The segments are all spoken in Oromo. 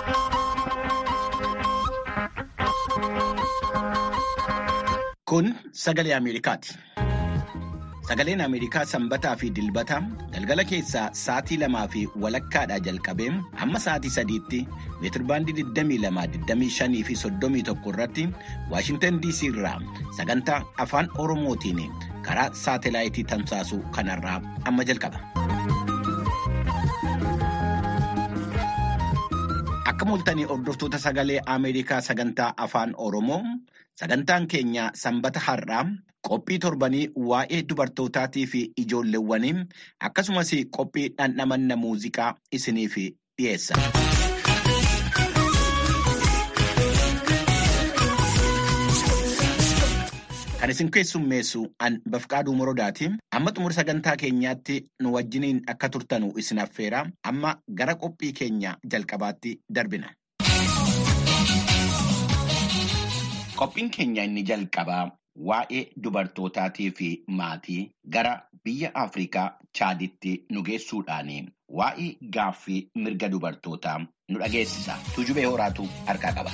Kun sagalee Ameerikaati. Sagaleen Ameerikaa sanbataa fi dilbata galgala keessaa sa'aatii lamaa fi walakkaadhaa jalqabee hamma sa'aatii sadiitti meetirbaandii 22, fi 31 irratti Waashintan DC irraa sagantaa afaan Oromootiin karaa saatelaayitii tamsaasuu kanarraa amma jalqaba. Akka mul'atanii hordoftoota sagalee Ameerikaa sagantaa afaan Oromoo sagantaan keenya sanbata har'aa qophii torbanii waa'ee dubartootaatii fi ijoolleewwanii akkasumas qophii dhandhamanna muuziqaa isiniif dhiyeessa. Kan isin keessummeessu an bafqaaduu morodaati. Amma xumura sagantaa keenyaatti nu wajjiniin akka turtanu isin affeera. Amma gara qophii keenya jalqabaatti darbina. Qophiin keenya inni jalqabaa waa'ee dubartootaatii fi maatii gara biyya Afrikaa Chaaditti nu geessuudhaan waa'ee gaaffii mirga dubartootaa nu dhageessisa. Tuujubee horaatu harkaa qaba.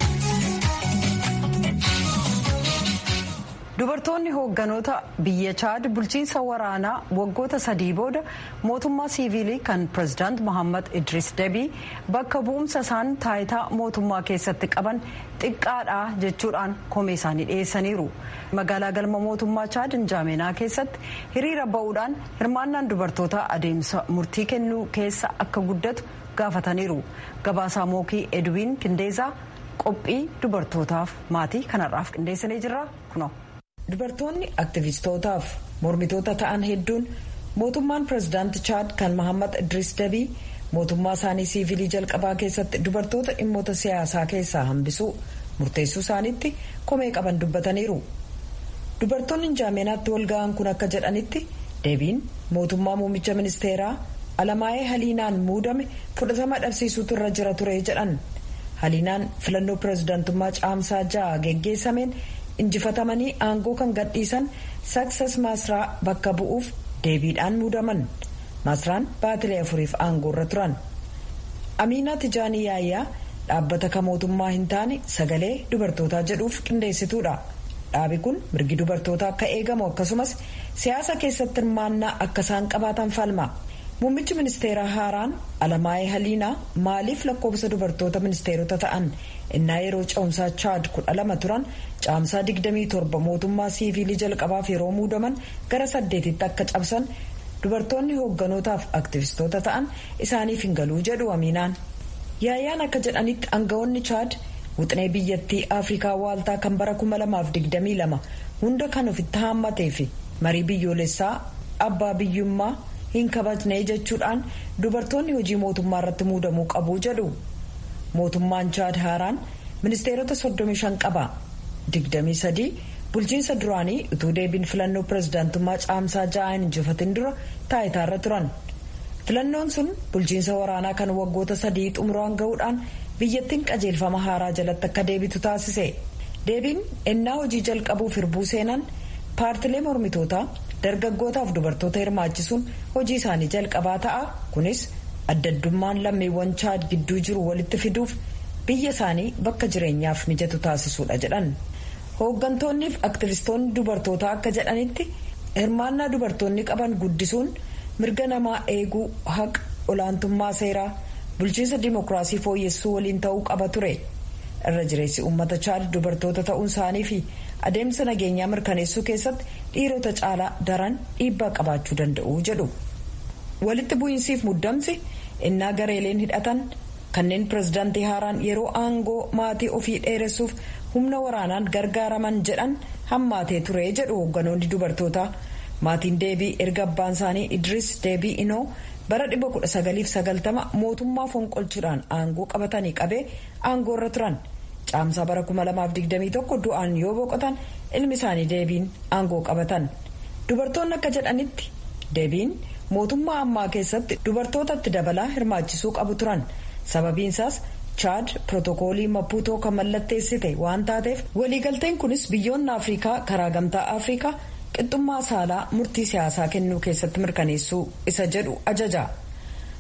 Dubartoonni hoogganoota biyya Chaad bulchiinsa waraanaa waggoota sadii booda mootummaa siivilii kan pirezidaant Mohaammed Idris Debii bakka bu'umsa isaan taayitaa mootummaa keessatti qaban xiqqaadha jechuudhaan komee isaanii dhiyeessaniiru. Magaalaa galma mootummaa Chaad Injaameenaa keessatti hiriira ba'uudhaan hirmaannaan dubartoota adeemsa murtii kennuu keessa akka guddatu gaafataniiru. Gabaasaa Mookii Edwiin Kindeezaa qophii dubartootaaf maatii kanarraaf qindeessinee jirra kunoo. dubartoonni aktivistootaaf mormitoota ta'an hedduun mootummaan pirezidaanti chaad kan mohammad idris dabii mootummaa isaanii siivilii jalqabaa keessatti dubartoota dhimmoota siyaasaa keessaa hambisuu murteessuu isaaniitti komee qaban dubbataniiru dubartoonni injaameenaatti walga'an kun akka jedhanitti deebiin mootummaa muummicha ministeeraa alamaayee haliinaan muudame fudhatama dhabsiisuutu irra jira ture jedhan haliinaan filannoo pirezidaantummaa caamsaa ja'a geggeessameen injifatamanii aangoo kan gadhiisan saksas maasraa bakka bu'uuf deebiidhaan muudaman maasraan baatilee afuriif aangoo irra turan amiinaa tijaanii yaayyaa dhaabbata kan mootummaa hin taane sagalee dubartootaa jedhuuf qindeessituudha dhaabi kun mirgi dubartootaa akka eegamu akkasumas siyaasa keessatti hirmaannaa akka isaan qabaatan falma muummichi ministeeraa haaraan alamaayee haliinaa maaliif lakkoofsa dubartoota ministeerota ta'an innaa yeroo ce'umsaa chaad kudha lama turan caamsaa 27 mootummaa siivilii jalqabaaf yeroo muudaman gara saddeetitti akka cabsan dubartoonni hoogganotaaf aktivistoota ta'an isaaniif hin galuu jedhu amiinaan yaayyaan akka jedhanitti aangawoonni chaad wuxinee biyyattii afrikaa waaltaa kan bara 2022 hunda kan ofitti haammatee fi marii biyyoolessaa abbaa biyyummaa hin kabajne jechuudhaan dubartoonni hojii mootummaa irratti muudamuu qabu jedhu. mootummaan chaad haaraan ministeerota 35 qaba 23 bulchiinsa duraanii utuu deebiin filannoo pirezidaantummaa caamsaa ja'aan injifatin dura taayitaarra turan filannoon sun bulchiinsa waraanaa kan waggoota sadii xumuraan ga'uudhaan biyyattiin qajeelfama haaraa jalatti akka deebitu taasise deebiin ennaa hojii jalqabuuf hirbuu seenan paartilee mormitootaa dargaggootaaf dubartoota hirmaachisuun hojii isaanii jalqabaa ta'a kunis addaddummaan lammiiwwan chaad gidduu jiru walitti fiduuf biyya isaanii bakka jireenyaaf mijatu taasisuudha jedhan hooggantoonniif aktivistoonni dubartootaa akka jedhanitti hirmaannaa dubartoonni qaban guddisuun mirga namaa eeguu haqa olaantummaa seeraa bulchiinsa dimookiraasii fooyyessuu waliin ta'uu qaba ture irra jireessi uummata chaad dubartoota ta'uun isaanii fi adeemsa nageenyaa mirkaneessuu keessatti dhiirota caalaa daran dhiibbaa qabaachuu danda'u jedhu walitti bu'iinsiif muddamsi innaa gareeleen hidhatan kanneen pirezidaantii haaraan yeroo aangoo maatii ofii dheeressuuf humna waraanaan gargaaraman jedhan hammaatee ture jedhu hoogganoonni dubartootaa maatiin deebii erga abbaan isaanii idris deebii inoo bara 1990 mootummaa fonqolchuudhaan aangoo qabatanii qabee aangoo irra turan caamsaa bara 2021 du'aan yoo boqotan ilmi isaanii deebiin aangoo qabatan dubartoonni akka jedhanitti deebiin. mootummaa ammaa keessatti dubartootatti dabalaa hirmaachisuu qabu turan sababiinsaas chaad pirootokoolii mapuutoo kan mallatteessite waan taateef waliigalteen kunis biyyoonni afrikaa karaa gamtaa afrikaa qixxummaa saalaa murtii siyaasaa kennuu keessatti mirkaneessuu isa jedhu ajaja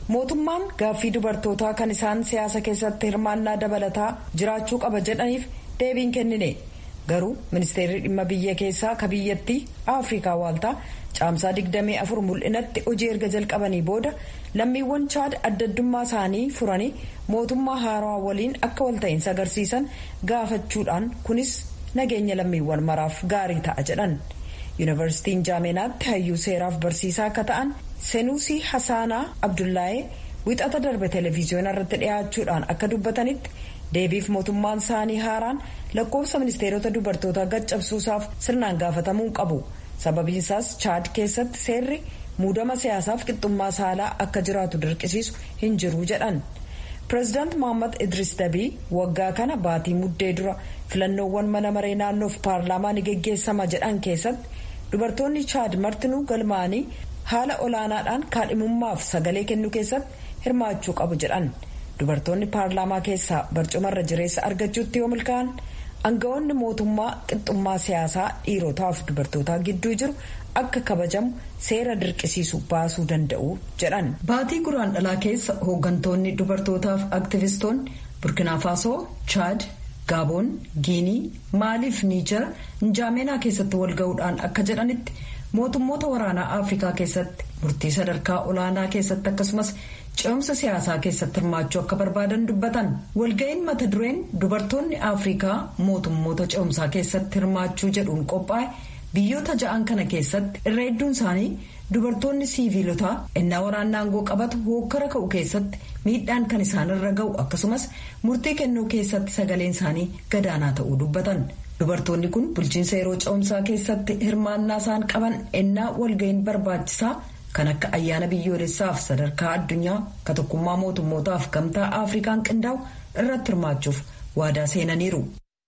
mootummaan gaaffii dubartootaa kan isaan siyaasa keessatti hirmaannaa dabalataa jiraachuu qaba jedhaniif deebiin kennine garuu ministeerri dhimma biyya keessaa ka biyyattii afrikaa waaltaa caamsaa 24 mul'inatti hojii erga jalqabanii booda lammiiwwan chaad addaddummaa isaanii furanii mootummaa haarawaa waliin akka walta'iinsa agarsiisan gaafachuudhaan kunis nageenya lammiiwwan maraaf gaarii ta'a jedhan yuunivarsiitiin jaameenaatti hayyuu seeraaf barsiisaa akka ta'an senuusii hasaanaa abdullaayee wixata darbe televiziyoona irratti dhiyaachuudhaan akka dubbatanitti deebiif mootummaan isaanii haaraan lakkoofsa ministeerota dubartootaa gaccabsuusaaf sirnaan gaafatamuu qabu sababiinsaas chaad keessatti seerri muudama siyaasaaf qixxummaa saalaa akka jiraatu dirqisiisu hin jiru jedhan pireezidaant mohammad idris dabii waggaa kana baatii muddee dura filannoowwan mana maree naannoof paarlaamaa ni geggeessama jedhan keessatti dubartoonni chaad martinuu galmaanii haala olaanaadhaan kaadhimummaaf sagalee kennuu keessatti hirmaachuu qabu jedhan dubartoonni paarlaamaa keessaa barcumarra jireessa argachuutti yoo milkaa'an aangawoonni mootummaa qixxummaa siyaasaa dhiirotaaf dubartootaa gidduu jiru akka kabajamu seera dirqisiisu baasuu danda'u jedhan. baatii guraan dhalaa keessa hooggantoonni dubartootaaf aktivistoonni burkinaafasoo chaad gaaboon giinii maaliif niijar njaameenaa keessatti walga'uudhaan akka jedhanitti mootummoota waraanaa afrikaa keessatti murtii sadarkaa olaanaa keessatti akkasumas ce'umsa siyaasaa keessatti hirmaachuu akka barbaadan dubbatan walga'iin mata dureen dubartoonni afrikaa mootummoota ce'umsaa keessatti hirmaachuu jedhuun qophaa'e biyyoota ja'an kana keessatti irra hedduun isaanii dubartoonni siiviilotaa ennaa waraanaa aangoo qabatu hookkara ka'u keessatti miidhaan kan isaanirra ga'u akkasumas murtii kennuu keessatti sagaleen isaanii gadaanaa ta'uu dubbatan. dubartoonni kun bulchiinsa yeroo ce'umsaa keessatti hirmaannaa isaan qaban ennaa walga'iin barbaachisaa kan akka ayyaana biyyoolessaaf sadarkaa addunyaa ka tokkummaa mootummootaaf gamtaa afrikaan qindaa'u irratti hirmaachuuf waadaa seenaniiru.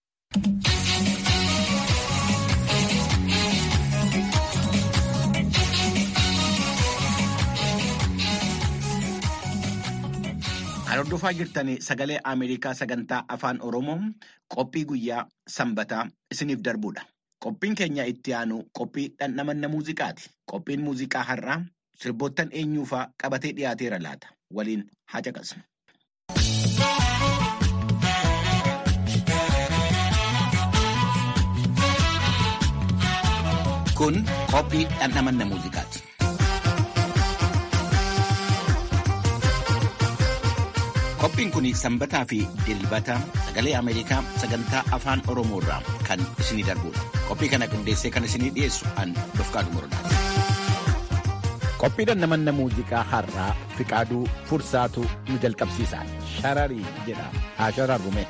Hordofaa jirtanii sagalee Ameerikaa sagantaa afaan Oromoo qophii guyyaa sanbataa isiniif darbudha. Qophiin keenya itti aanu qophii dhandhamanna muuziqaati. Qophiin muuziqaa har'aa sirboottan eenyuufaa qabatee dhiyaateera laata. Waliin haa caqasnu. Kun qophii dhandhamanna muuziqaati. Qophiin kun sanbataa fi dilbata sagalee Ameerikaa sagantaa afaan Oromoo irraa kan isinii darbudha. Qophii kana qindeessee kan isinii dhiyeessu an Dofqaaduu Morodaati. Qophii dhandhamanna muuziqaa har'aa Fiqaaduu Fursaatu nu jalqabsiisa. Shararii jedha. Haa shararrume.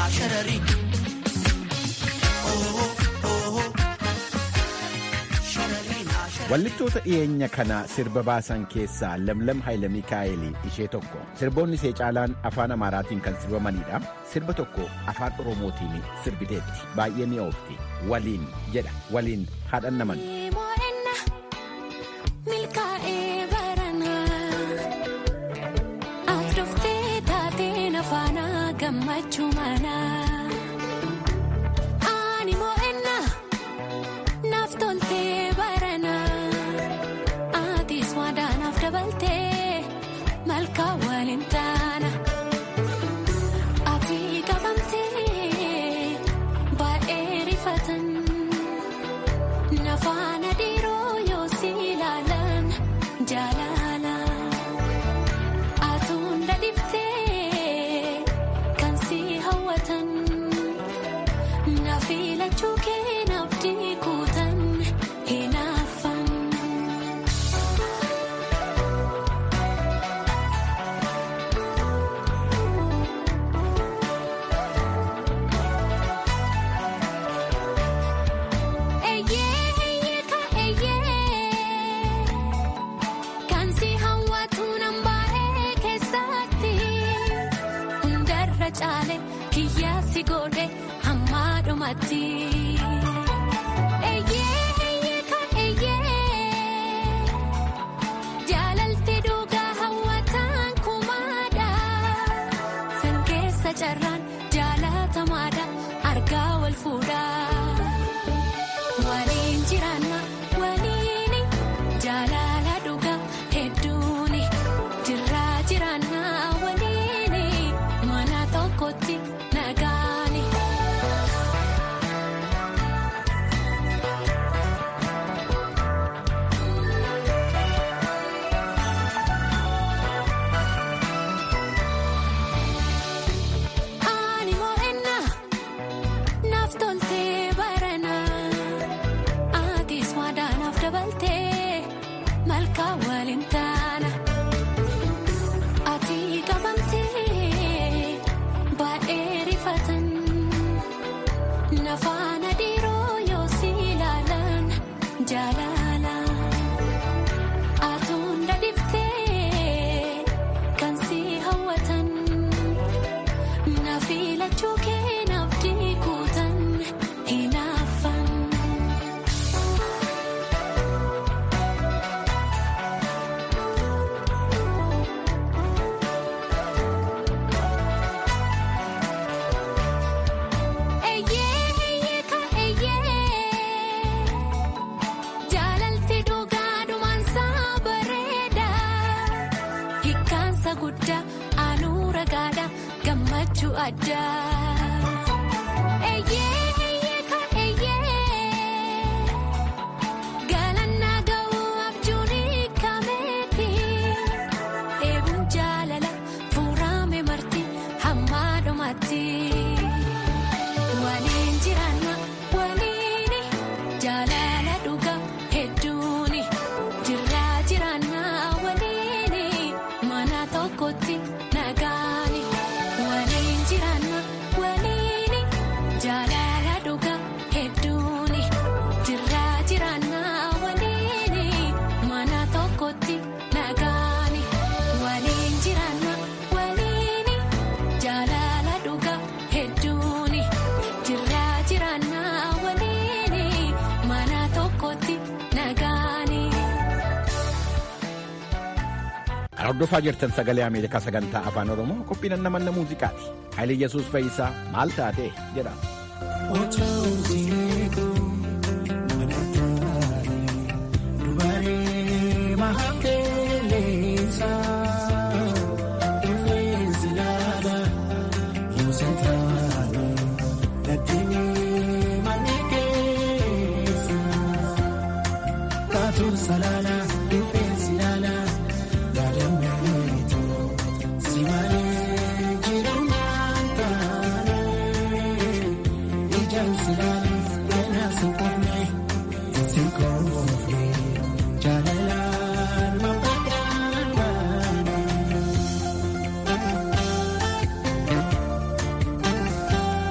Wallichoota dhiyeenya kana sirba baasan keessaa Lamlam Hayila Mikaa'el ishee tokko. Sirboonni ishee caalaan afaan Amaaraatiin kan sirbamanidha. Sirba tokko afaan Oromootiin sirbiteetti. Baay'ee mi'oofti. Waliin jedha. Waliin haadhan naman. gammachuu manaa ani moo'enna naaf toltee baranaa atiis waadaanaaf dabaltee malkaa waliin taana ati qabamtee baay'ee rifatan nafaana dhiiroo yoo si ilaalan jaalala atuunda dhiftee. Naafilachuu keenaaf diikuutan hinaafan. Eeyyee ka eeyyee kan si hawwatu nambaa'ee keessatti hundarra caale kiyyaa si godhe. Hammaadhumatti. Eeyyee kan eeyyee jaalalti dhugaa hawwataan kumaadha. San keessa carraan jaalatamaadha argaa wal fuudhaa. Waliin jiraanna waliin jaalala dhugaa hedduuni jirraa jiraanna waliin mana tokkotti nagaani. Ani moo'enna naaf toltee baranaa atiis waadaanaaf dabaltee malkaa waliin taana ati qabamtee baay'ee rifatan nafaana dhiiroo yoo si ilaalan jaalala atuunda dhiftee kan si hawwatan. Naafilachuu keenaaf diikuutan hinaafan. Eeyyee ka eeyyee jaalalti dhugaadhumaan saa bareeda hikkaansa guddaa anuura gaadhaa gammachuu addaa. Eeyyee ka eeyyee galannaa ga'uu abjuun hiikameeti eeguun jaalala fuurame marti hammaadhumatti. Waliin jiraanna waliin jaalala dhugaa hedduuni jirraa jiraanna waliin mana tokkotti nagaani. Waliin jiraanna waliin jaalala dhugaa hedduuni jirraa jiraanna waliin mana tokkotti nagaani. Waliin jiraanna waliin jaalala dhugaa hedduuni jirraa jiraanna waliin mana tokkotti nagaani. Kan hordofaa jirtan sagalee Ameerikaa sagantaa afaan Oromoo qophiin namanna muuziqaati. Haayile Yesuus Fayyisaa maal taatee jedha. Jaalala.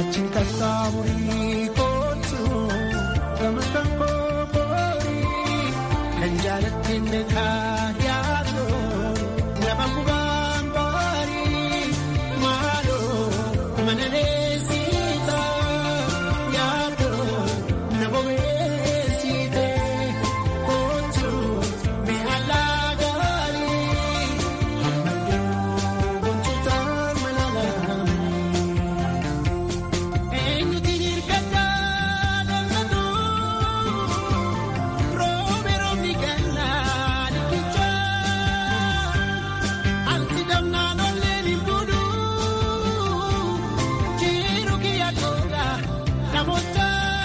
Achi qaxxaamurii kootu gama kan kookoorii kan jaalattiin beekaa yaadu nama gubaan baarii maaloo mana leessiita yaadu nama beessiite kootu mi'aalaa gaarii hammaduu gontuutaa mana laamii. Eenyuti hirkataa dandatu roobe roobni gannaa dhiqichaa ansi damnaan olleen hin buudhu jiru kiyya googa namoota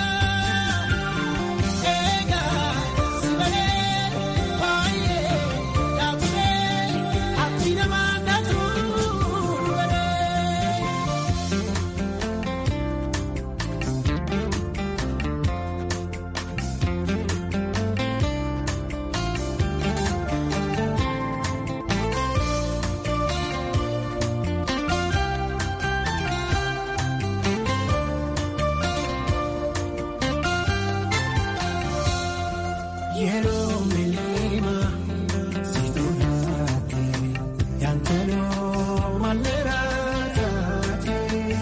eegaa si balee baay'ee dhaabbilee abdii namaa dhatu dubalee. Yeroo milima situlaate yaantanoo maleera taate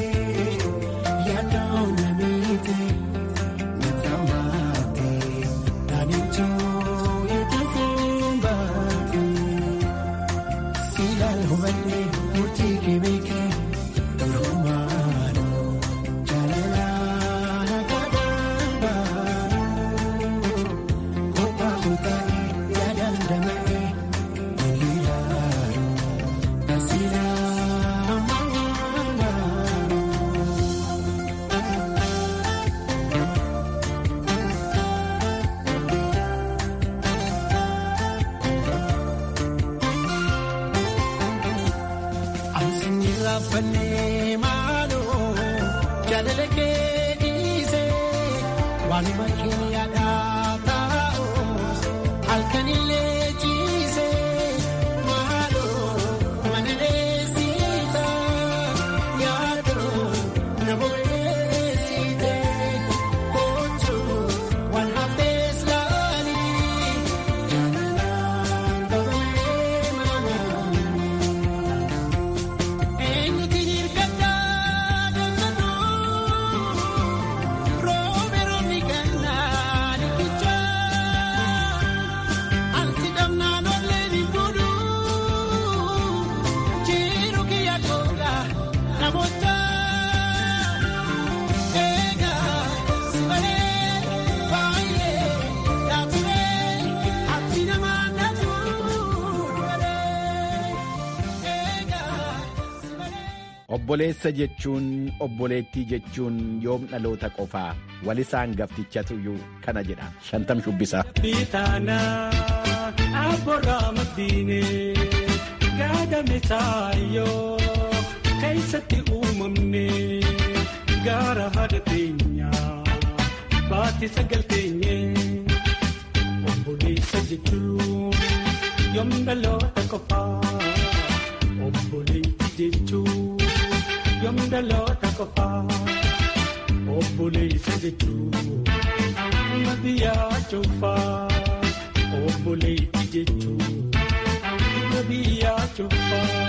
yaadoo namiite natamaate naannichoo eeguufiin baate siilaal hubannee murtii kebeekee durumaanoo jaalalaa nagaadhaan baanoo. Kophaa kutaa'ee yaadaan damaree hiriiraan asiiraan maalaam. Ansiin raafannee maaloo jaalala kee dhiisee waanuma keenyadhaa taa'us halkanillee ciisee maaloo mana leessiita yaadoo na bobeessiite kootu waan haftees laalii jaalalaan qabamee maanaam. Eenyuti hirkataa dandatu roobe roobni gannaa dhiqichaa ansi damnaan olleen hin buudhu jiru kiyya googa namoota eegaa si balee baay'ee dhaabbilee abdii namaa dhatu dubalee eegaa si balee. Obboleessa jechuun obboleettii jechuun yoom dhaloota qofaa walisaan gaftichatuyyuu kana jedha shantam shubbisaa. Bitaana abboorraa maddiine gaadame taayoo keessatti uumamne gaara haadha teenyaa baatti sagal teenye obboleessa jechuun yoom dhaloota qofaa obboleettii jechuun yoom dhaloota qofaa obboleessa jechuun. Nama biyyaa cufaa obboleettii jechuun nama biyyaa cufaa.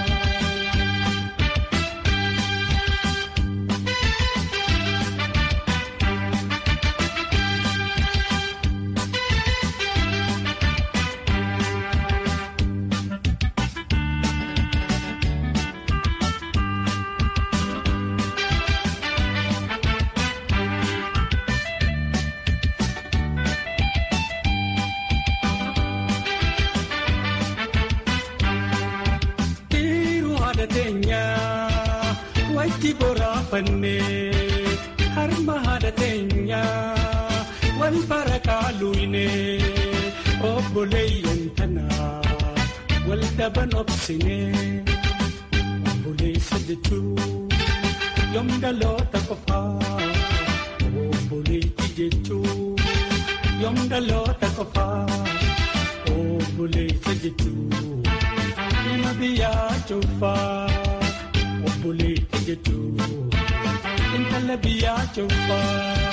Dhiiruu haadha teenyaa wajji boraafannee harma haadha teenyaa wal bara kaaluunee obboleeyyan tanaa wal daban obsinee obboleessa jechuun yoom dhaloota qofaa obboleettii jechuun yoom dhaloota qofaa obboleessa jechuun nama biyyaa cufaa obboleettii jechuun intala biyyaa cufaa.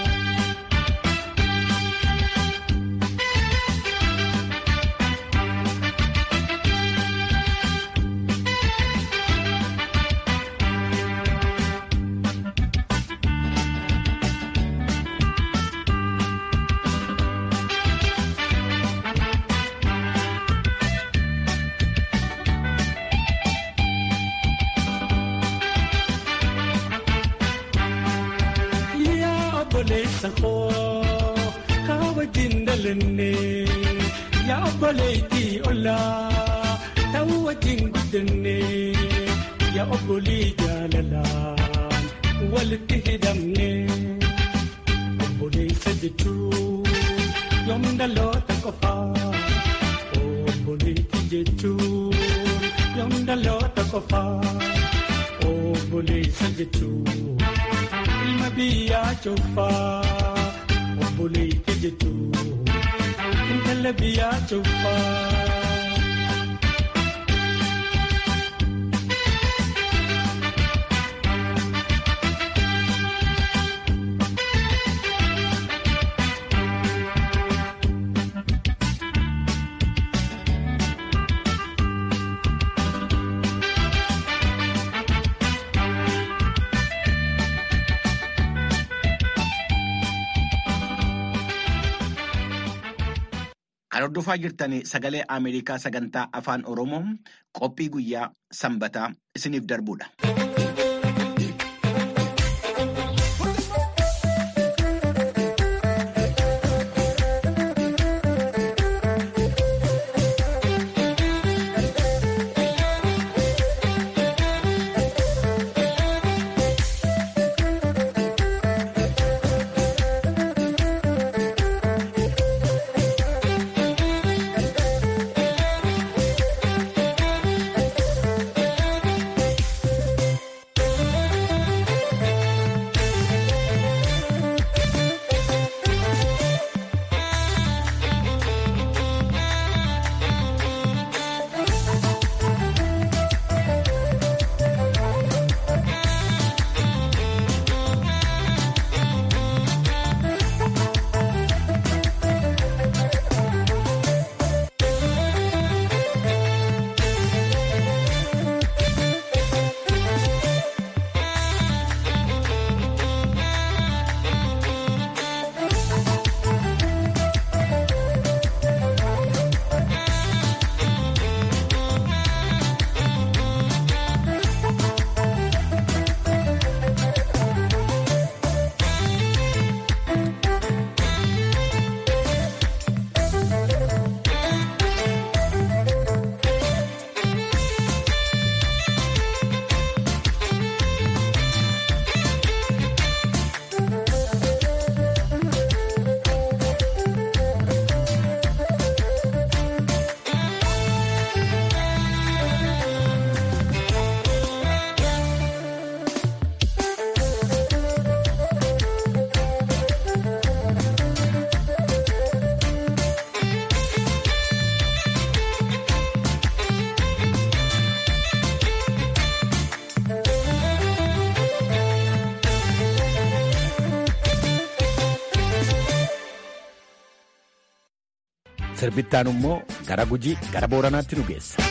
yaa obboleessa koo kaa wajjin dhalanne yaa obboleettii ollaa ta'uu wajjin guddanne yaa obbolii jaalalaan walitti hidhamne obboleessa jechuun yoom dhaloota qofaa obboleettii jechuun yoom dhaloota qofaa obboleessa jechuun. ilma biyyaa cufaa obboleettii jechuun intala biyyaa cufaa. Kan hordofaa jirtan sagalee Ameerikaa sagantaa afaan Oromoo qophii guyyaa sanbataa isiniif darbudha. Sirbittaan immoo gara Gujii gara Booranaatti nu geessa.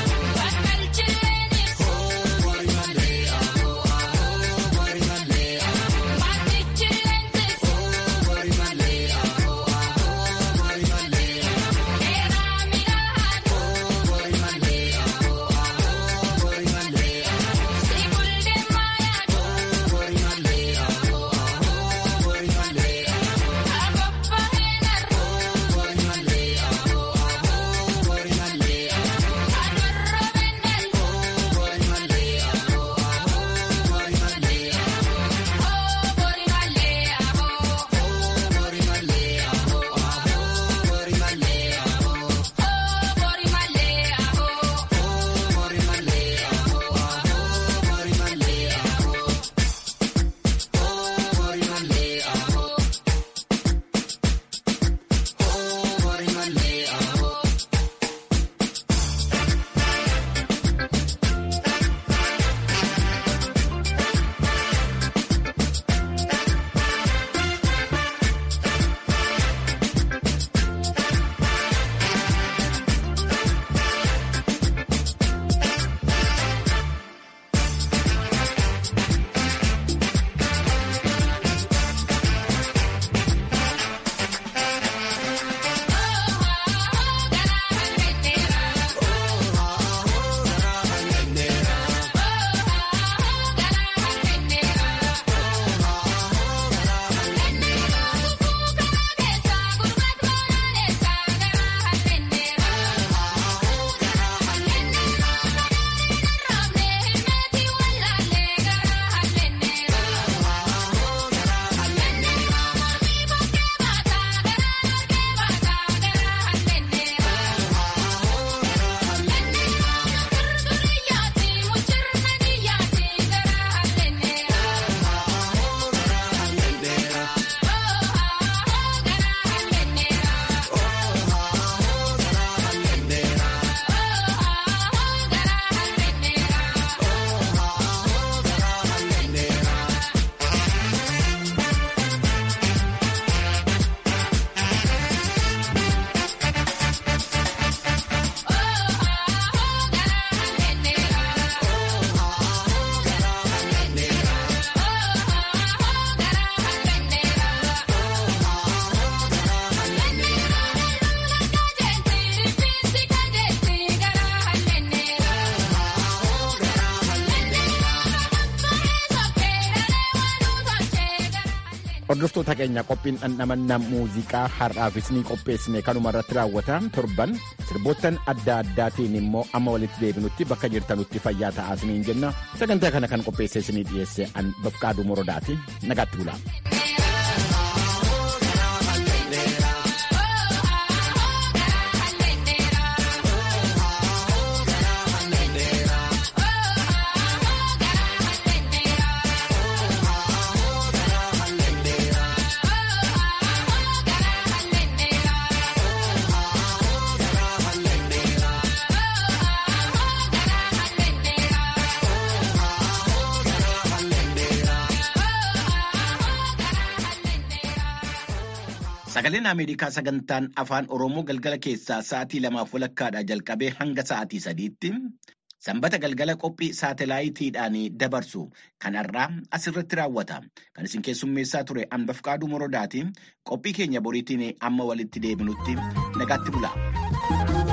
Bakka Hordoftoota keenya qophiin dhandhamannaa muuziqaa har'aafis ni qopheessine kanuma irratti raawwata torban sirboottan adda addaatiin immoo amma walitti deebinutti bakka jirtanutti fayyaa ta'aa isiniin jenna sagantaa kana kan qopheessee isinii dhiyeesse an bafqaaduu morodaati nagaatti bulaa. Sagaleen Ameerikaa sagantaan afaan Oromoo galgala keessaa sa'aatii lamaaf walakkaadhaa jalqabee hanga sa'aatii sadiitti sanbata galgala qophii saatalaayitiidhaan dabarsu kanarraa asirratti raawwata. Kan isin keessummeessaa ture Anbafqaaduu Morodaati. Qophii keenya boriitiin amma walitti deebinutti nagaatti bula.